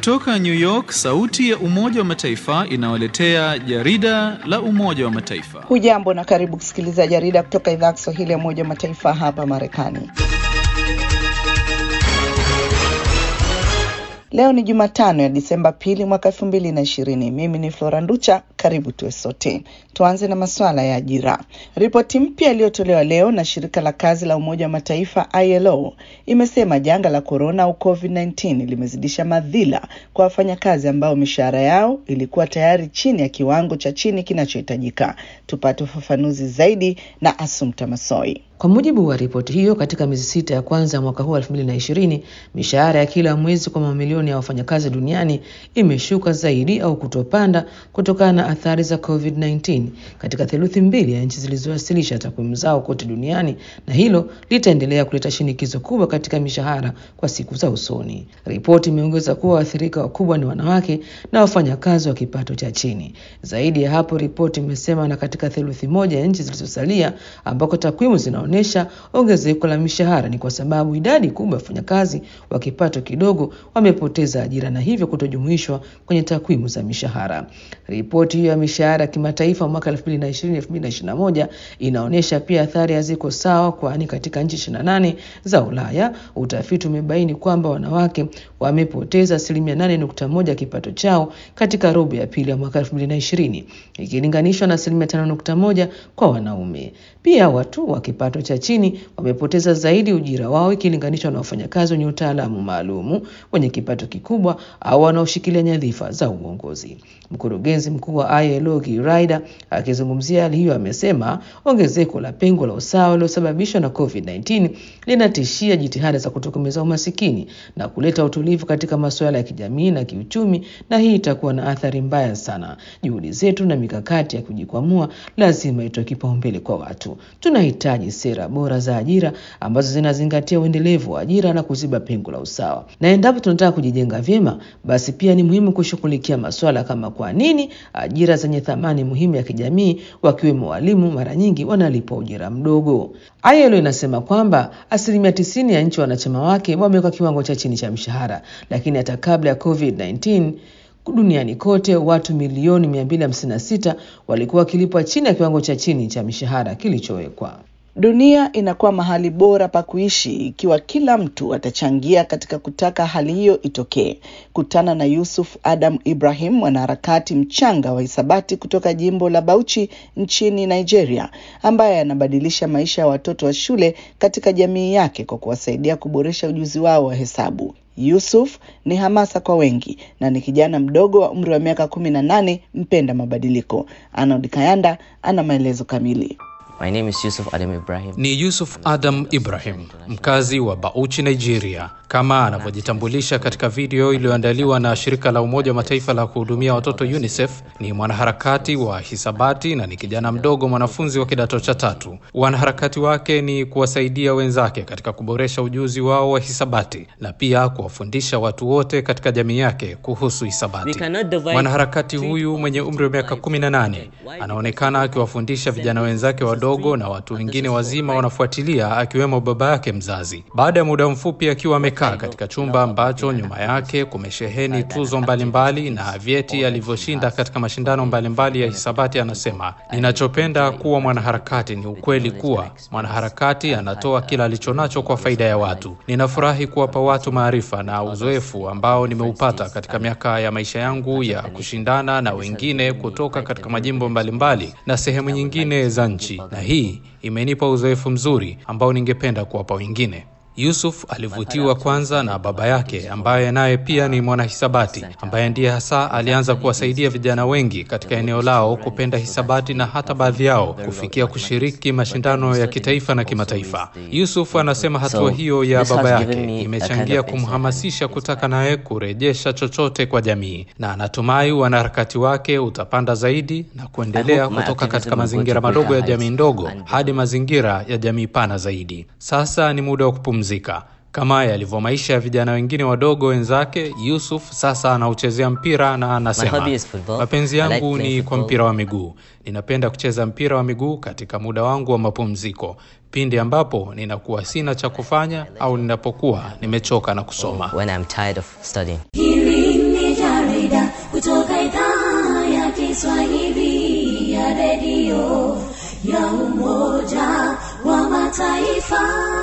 Kutoka New York, sauti ya Umoja wa Mataifa inawaletea jarida la Umoja wa Mataifa. Hujambo na karibu kusikiliza jarida kutoka idhaa ya Kiswahili ya Umoja wa Mataifa hapa Marekani. Leo ni Jumatano ya Disemba pili mwaka elfu mbili na ishirini. Mimi ni Flora Nducha, karibu tuwe sote. Tuanze na masuala ya ajira. Ripoti mpya iliyotolewa leo na shirika la kazi la Umoja wa Mataifa ILO imesema janga la korona au COVID-19 limezidisha madhila kwa wafanyakazi ambao mishahara yao ilikuwa tayari chini ya kiwango cha chini kinachohitajika. Tupate ufafanuzi zaidi na Asumta Masoi. Kwa mujibu wa ripoti hiyo, katika miezi sita ya kwanza ya mwaka huu 2020 mishahara ya kila mwezi kwa mamilioni ya wafanyakazi duniani imeshuka zaidi au kutopanda kutokana na athari za COVID-19 katika theluthi mbili ya nchi zilizowasilisha takwimu zao kote duniani, na hilo litaendelea kuleta shinikizo kubwa katika mishahara kwa siku za usoni. Ripoti imeongeza kuwa waathirika wakubwa ni wanawake na wafanyakazi wa kipato cha chini. Zaidi ya hapo, ripoti imesema na katika theluthi moja ya nchi zilizosalia ambako takwimu zina onyesha ongezeko la mishahara ni kwa sababu idadi kubwa ya wafanyakazi wa kipato kidogo wamepoteza ajira na hivyo kutojumuishwa kwenye takwimu za mishahara. Ripoti hiyo ya mishahara ya kimataifa mwaka 2020-2021 inaonyesha pia athari haziko sawa, kwani katika nchi 28 za Ulaya utafiti umebaini kwamba wanawake wamepoteza asilimia 8.1 ya kipato chao katika robo ya pili ya mwaka 2020 ikilinganishwa na asilimia 5.1 kwa wanaume. Pia watu wa kipato cha chini wamepoteza zaidi ujira wao ikilinganishwa na wafanyakazi wenye utaalamu maalumu wenye kipato kikubwa au wanaoshikilia nyadhifa za uongozi. Mkurugenzi mkuu wa ILO Guy Ryder akizungumzia hali hiyo amesema ongezeko la pengo la usawa lililosababishwa na COVID-19 linatishia jitihada za kutokomeza umasikini na kuleta utulivu katika masuala ya kijamii na kiuchumi, na hii itakuwa na athari mbaya sana. Juhudi zetu na mikakati ya kujikwamua lazima itoe kipaumbele kwa watu. Tunahitaji sera bora za ajira ambazo zinazingatia uendelevu wa ajira na kuziba pengo la usawa. Na endapo tunataka kujijenga vyema, basi pia ni muhimu kushughulikia masuala kama kwa nini ajira zenye thamani muhimu ya kijamii, wakiwemo walimu, mara nyingi wanalipwa ujira mdogo. ILO inasema kwamba asilimia tisini ya nchi wanachama wake wameweka kiwango cha chini cha mshahara, lakini hata kabla ya COVID-19 duniani kote watu milioni 256 walikuwa wakilipwa chini ya kiwango cha chini cha mishahara kilichowekwa. Dunia inakuwa mahali bora pa kuishi ikiwa kila mtu atachangia katika kutaka hali hiyo itokee. Kutana na Yusuf Adam Ibrahim, mwanaharakati mchanga wa hisabati kutoka jimbo la Bauchi nchini Nigeria, ambaye anabadilisha maisha ya watoto wa shule katika jamii yake kwa kuwasaidia kuboresha ujuzi wao wa hesabu. Yusuf ni hamasa kwa wengi na ni kijana mdogo wa umri wa miaka kumi na nane mpenda mabadiliko. Arnold Kayanda ana maelezo kamili. My name is Yusuf Adam Ibrahim. Ni Yusuf Adam Ibrahim, mkazi wa Bauchi, Nigeria, kama anavyojitambulisha katika video iliyoandaliwa na shirika la Umoja wa Mataifa la kuhudumia watoto UNICEF. Ni mwanaharakati wa hisabati na ni kijana mdogo mwanafunzi wa kidato cha tatu. Wanaharakati wake ni kuwasaidia wenzake katika kuboresha ujuzi wao wa hisabati na pia kuwafundisha watu wote katika jamii yake kuhusu hisabati. Mwanaharakati huyu mwenye umri wa miaka 18 anaonekana akiwafundisha vijana wenzake wadogo na watu wengine wazima wanafuatilia, akiwemo baba yake mzazi. Baada ya muda mfupi akiwa amekaa katika chumba ambacho nyuma yake kumesheheni tuzo mbalimbali mbali na vyeti alivyoshinda katika mashindano mbalimbali mbali ya hisabati, anasema ninachopenda kuwa mwanaharakati ni ukweli kuwa mwanaharakati anatoa kila alichonacho kwa faida ya watu. Ninafurahi kuwapa watu maarifa na uzoefu ambao nimeupata katika miaka ya maisha yangu ya kushindana na wengine kutoka katika majimbo mbalimbali mbali na sehemu nyingine za nchi na hii imenipa uzoefu mzuri ambao ningependa kuwapa wengine. Yusuf alivutiwa kwanza na baba yake ambaye naye pia ni mwanahisabati ambaye ndiye hasa alianza kuwasaidia vijana wengi katika eneo lao kupenda hisabati na hata baadhi yao kufikia kushiriki mashindano ya kitaifa na kimataifa. Yusuf anasema hatua hiyo ya baba yake imechangia kumhamasisha kutaka naye kurejesha chochote kwa jamii, na anatumai wanaharakati wake utapanda zaidi na kuendelea kutoka katika mazingira madogo ya jamii ndogo hadi mazingira ya jamii pana zaidi. Sasa ni muda wa kupumzika kama yalivyo maisha ya vijana wengine wadogo wenzake. Yusuf sasa anauchezea mpira na anasema, mapenzi yangu ni kwa mpira wa miguu. Ninapenda kucheza mpira wa miguu katika muda wangu wa mapumziko, pindi ambapo ninakuwa sina cha kufanya au ninapokuwa nimechoka na kusoma. When I'm tired of studying. Hili ni ya redio ya Umoja wa Mataifa.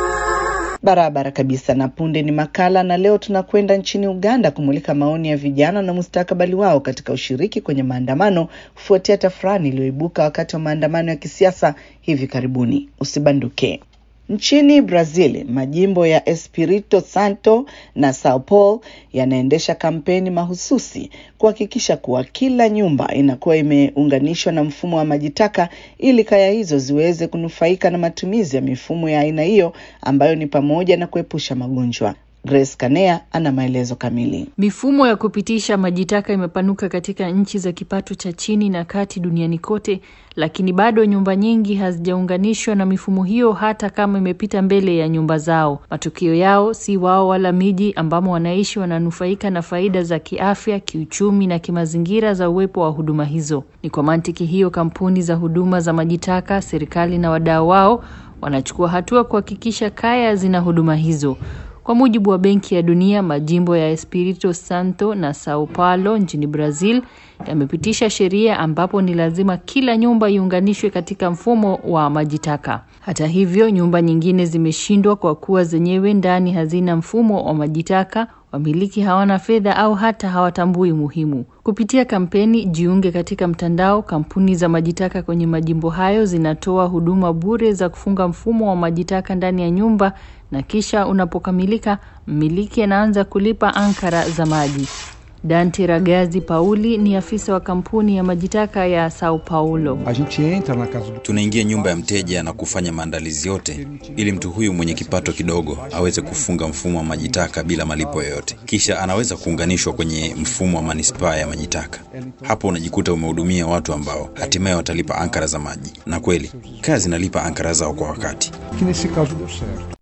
Barabara kabisa. Na punde ni makala, na leo tunakwenda nchini Uganda kumulika maoni ya vijana na mustakabali wao katika ushiriki kwenye maandamano kufuatia tafrani iliyoibuka wakati wa maandamano ya kisiasa hivi karibuni. Usibanduke. Nchini Brazil, majimbo ya Espirito Santo na Sao Paulo yanaendesha kampeni mahususi kuhakikisha kuwa kila nyumba inakuwa imeunganishwa na mfumo wa maji taka ili kaya hizo ziweze kunufaika na matumizi ya mifumo ya aina hiyo ambayo ni pamoja na kuepusha magonjwa. Grace Kanea ana maelezo kamili. Mifumo ya kupitisha maji taka imepanuka katika nchi za kipato cha chini na kati duniani kote, lakini bado nyumba nyingi hazijaunganishwa na mifumo hiyo hata kama imepita mbele ya nyumba zao. Matokeo yao si wao wala miji ambamo wanaishi wananufaika na faida za kiafya, kiuchumi na kimazingira za uwepo wa huduma hizo. Ni kwa mantiki hiyo, kampuni za huduma za maji taka, serikali na wadau wao wanachukua hatua kuhakikisha kaya zina huduma hizo. Kwa mujibu wa Benki ya Dunia, majimbo ya Espirito Santo na Sao Paulo nchini Brazil yamepitisha sheria ambapo ni lazima kila nyumba iunganishwe katika mfumo wa maji taka. Hata hivyo, nyumba nyingine zimeshindwa kwa kuwa zenyewe ndani hazina mfumo wa maji taka, wamiliki hawana fedha au hata hawatambui umuhimu. Kupitia kampeni Jiunge katika mtandao, kampuni za majitaka kwenye majimbo hayo zinatoa huduma bure za kufunga mfumo wa majitaka ndani ya nyumba na kisha unapokamilika, mmiliki anaanza kulipa ankara za maji. Dante Ragazzi Pauli ni afisa wa kampuni ya majitaka ya Sao Paulo. A gente entra na casa do Tunaingia nyumba ya mteja na kufanya maandalizi yote ili mtu huyu mwenye kipato kidogo aweze kufunga mfumo wa majitaka bila malipo yoyote, kisha anaweza kuunganishwa kwenye mfumo wa manispaa ya majitaka. Hapo unajikuta umehudumia watu ambao hatimaye watalipa ankara za maji, na kweli kaya zinalipa ankara zao kwa wakati. que nesse caso deu certo.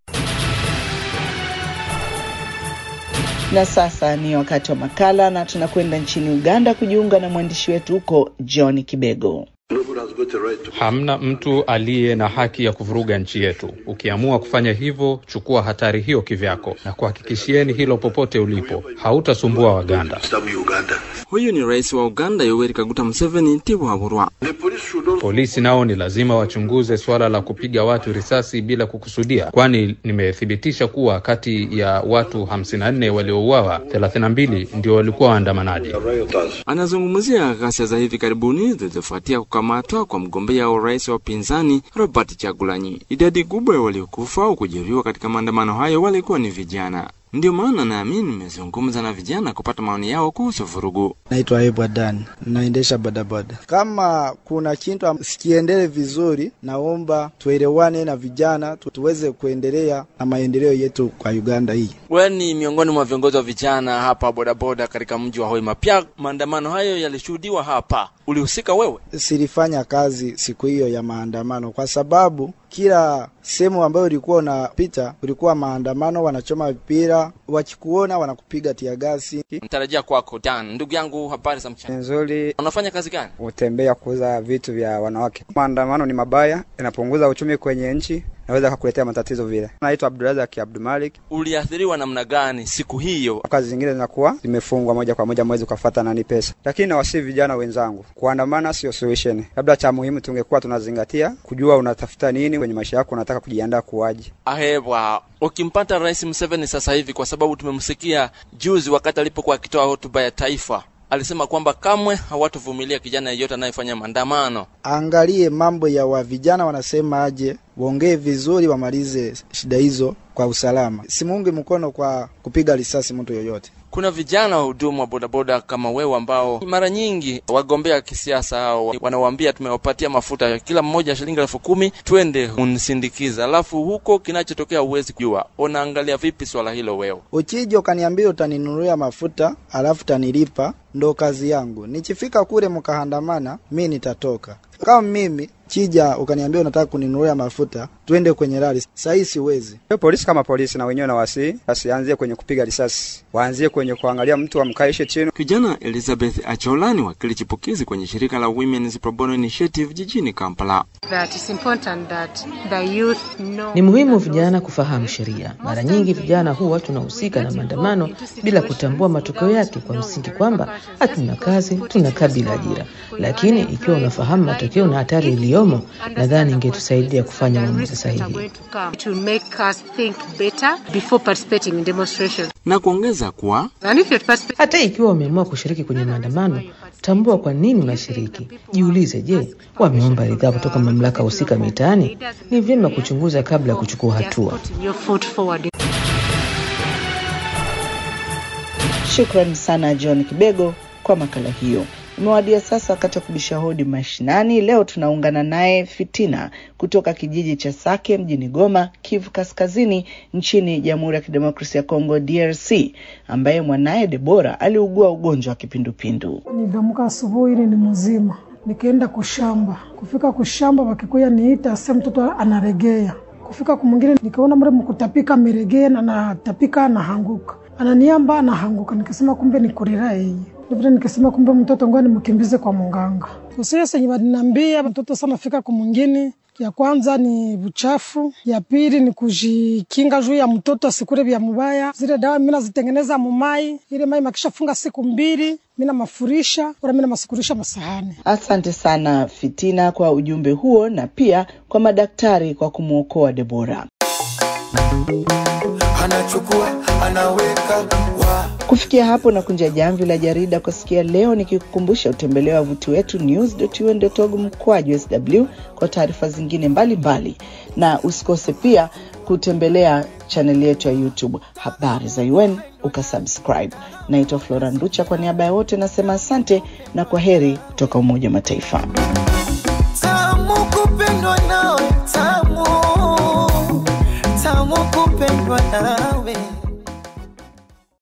Na sasa ni wakati wa makala, na tunakwenda nchini Uganda kujiunga na mwandishi wetu huko John Kibego. Hamna mtu aliye na haki ya kuvuruga nchi yetu. Ukiamua kufanya hivyo, chukua hatari hiyo kivyako, na kuhakikishieni hilo popote ulipo, hautasumbua Waganda. Huyu ni rais wa Uganda Yoweri Kaguta Museveni Tibuhaburwa. Polisi nao ni lazima wachunguze suala la kupiga watu risasi bila kukusudia, kwani nimethibitisha kuwa kati ya watu 54 waliouawa 32 ndio walikuwa waandamanaji. Anazungumzia ghasia za hivi karibuni zilizofuatia kukamatwa kwa mgombea wa urais wa upinzani Robert Chagulanyi. Idadi kubwa ya waliokufa au kujeruhiwa katika maandamano hayo walikuwa ni vijana. Ndio maana naamini nimezungumza na vijana kupata maoni yao kuhusu vurugu. Naitwa Ebwa Dan, naendesha bodaboda. Kama kuna kitu sikiendele vizuri, naomba tuelewane na vijana tu, tuweze kuendelea na maendeleo yetu kwa Uganda hii. Wewe ni miongoni mwa viongozi wa vijana hapa bodaboda katika mji wa Hoima. Pia maandamano hayo yalishuhudiwa hapa, ulihusika wewe? Silifanya kazi siku hiyo ya maandamano kwa sababu kila sehemu ambayo ulikuwa unapita ulikuwa maandamano, wanachoma mpira, wakikuona wanakupiga tiagasi. Natarajia kwako Dan. Ndugu yangu, habari za mchana? Nzuri. Unafanya kazi gani? Utembea kuuza vitu vya wanawake. Maandamano ni mabaya, inapunguza uchumi kwenye nchi, naweza kukuletea matatizo vile. Naitwa Abdurazak Abdumalik. Uliathiriwa namna gani siku hiyo? Kazi zingine zinakuwa zimefungwa moja kwa moja, mwezi ukafuata nani pesa. Lakini nawasihi vijana wenzangu, kuandamana sio solution. Labda cha muhimu tungekuwa tunazingatia kujua unatafuta nini kwenye maisha yako, unataka kujiandaa kuwaje. Ahebwa, ukimpata Rais Museveni sasa hivi, kwa sababu tumemsikia juzi wakati alipokuwa akitoa hotuba ya taifa alisema kwamba kamwe hawatovumilia kijana yeyote anayefanya maandamano. Angalie mambo ya wa vijana wanasema aje, waongee vizuri, wamalize shida hizo kwa usalama. Simuunge mkono kwa kupiga risasi mtu yoyote. Kuna vijana wahudumu wa bodaboda kama wewe ambao mara nyingi wagombea kisiasa hao wanawaambia tumewapatia mafuta ya kila mmoja shilingi elfu kumi twende unisindikiza, alafu huko kinachotokea huwezi kujua. Unaangalia vipi swala hilo wewe? Ukija ukaniambia utaninunulia mafuta alafu utanilipa, ndo kazi yangu. Nichifika kule mkaandamana, mi nitatoka. Kama mimi chija ukaniambia unataka kuninunulia mafuta, twende kwenye rali. Sahii siwezi. Hiyo polisi kama polisi na wenyewe na wasi wasianzie kwenye kupiga risasi, waanzie kwenye kuangalia mtu amkaishe chini. Kijana Elizabeth Achola ni wakili chipukizi kwenye shirika la Women's Pro Bono Initiative jijini Kampala. That it's important that the youth know Ni muhimu vijana kufahamu sheria. Mara nyingi vijana huwa tunahusika na maandamano bila kutambua matokeo yake, kwa msingi kwamba hatuna kazi, tunakaa bila ajira. Lakini ikiwa unafahamu matokeo na hatari iliyomo, nadhani ingetusaidia kufanya maamuzi sahihi. going to come to make us think better before participating in demonstrations. Na kuongeza kuwa And if you're participating Hata ikiwa umeamua kushiriki kwenye maandamano, tambua kwa nini unashiriki. Jiulize, je, wameomba ridhaa kutoka mamlaka husika mitaani? Ni vyema kuchunguza kabla ya kuchukua hatua. putting your foot forward. Shukrani sana John Kibego kwa makala hiyo. Umewadia sasa wakati wa kubisha hodi mashinani. Leo tunaungana naye Fitina kutoka kijiji cha Sake mjini Goma, Kivu Kaskazini, nchini Jamhuri ya Kidemokrasia ya Kongo, DRC, ambaye mwanaye Debora aliugua ugonjwa wa kipindupindu. Niliamka asubuhi ili ni mzima, nikaenda kushamba. Kufika kushamba, wakikuya niita ase mtoto anaregea. Kufika kumwingine nikaona mre mkutapika ameregea na anatapika anahanguka, ananiamba anahanguka. Nikasema kumbe ni kurira yeye Ndivyo nikasema kumbe mtoto ngoja nimkimbize kwa munganga. Usia senye walinambia mtoto sana fika kumwingine ya kwanza ni buchafu, ya pili ni kujikinga juu ya mtoto asikule vya mubaya. Zile dawa mimi nazitengeneza mumai, ile mai makisha funga siku mbili mimi namafurisha wala mimi namasukurisha masahani. Asante sana Fitina kwa ujumbe huo na pia kwa madaktari kwa kumwokoa Debora. anachukua anaweka wa Kufikia hapo na kunja jamvi la jarida kwa sikia leo, nikikukumbusha utembelee wavuti wetu news.un.org mkwaju sw kwa taarifa zingine mbalimbali mbali. Na usikose pia kutembelea chaneli yetu ya YouTube habari za UN ukasubscribe. Naitwa Flora Nducha, kwa niaba ya wote nasema asante na kwa heri kutoka Umoja wa Mataifa. tamu kupendwa nawe tamu tamu kupendwa nawe